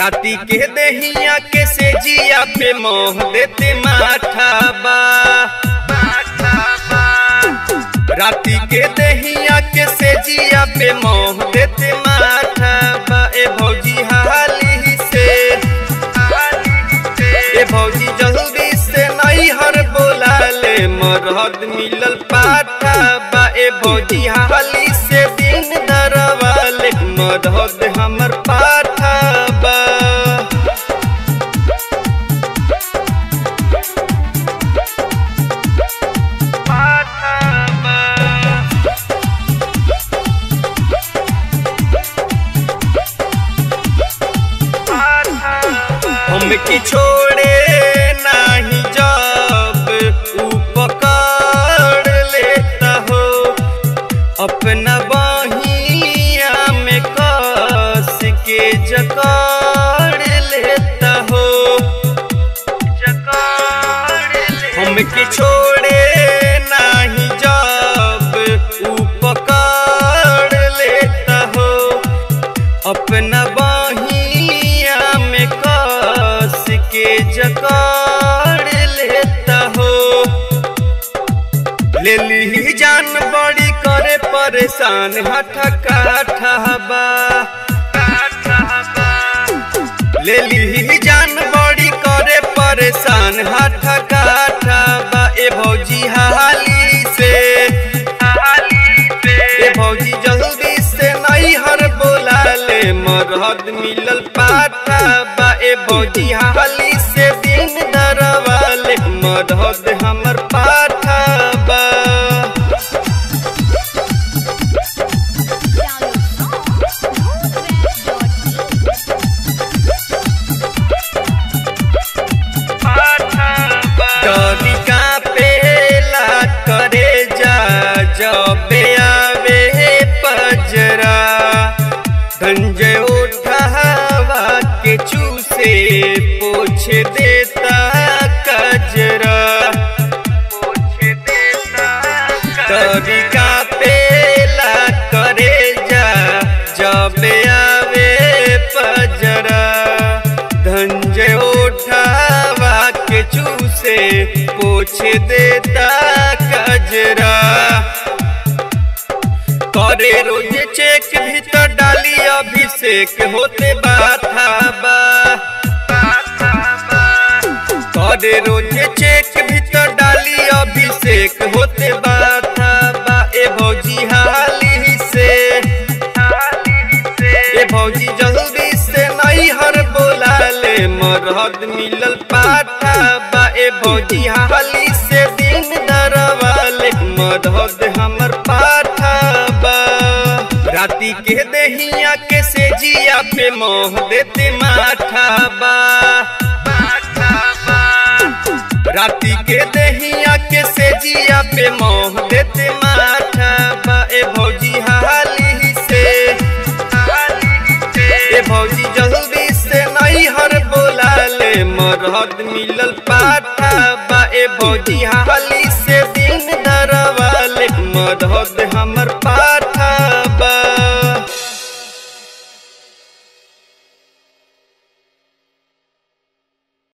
राती के दहिया के से जिया पे मोह देते माथा बा राती के दहिया के से जिया पे मोह देते माथा बा ए भौजी हाली से ए भौजी जल्दी से नहीं हर बोला ले मरहद मिलल पाठा बा ए भौजी हाली से दिन दरवाले मरहद हमर पाठा बा पाठा बा हमके छोड़े नाही जब ऊ पकड़ लेता हो अपना बहिया में कस के जकड़ लेता हो हमके छोड़े नाही जब ऊ पकड़ लेता हो अपना बहिया में कस के जकड़ लेता हो ले ली जान बड़ी करे परेशान हठा काठा ले ली जान बड़ी करे परेशान हठा काठा बा ए भौजी हाली से ए भौजी जल्दी से नहीं हर बोला ले मरहद मिलल पाठा बा ए भौजी हाली से दिन दरवाले मरहद हमर पाठा बा तनिका पेला करे जा जबे आवे पजरा धंजय उठावा के चूसे पोछ देता कजरा तनिका पेला करे जा जबे आवे पजरा धंजय उठावा के चूसे पोछ देता कजरा करे रोज चेक भीतर डाली अभिषेक होते बाथा बा करे रोज चेक भीतर डाली अभिषेक होते बाथा बा ए भौजी हाली से ए भौजी जल्दी से नहीं हर बोला ले मरहद मिलल पाठा बा ए भौजी हाली से दिन दरवाले मरहद हमर पाठा बा राती के दहिया के से जिया पे मोह देते माथा बा राती के दहिया के से जिया पे मोह देते माथा बा ए भौजी हाली से ए भौजी जल्दी से नहीं हर बोला ले मरहद मिलल पाठा बा ए भौजी हाली से दिन दरवाले मरहद हमर पाठा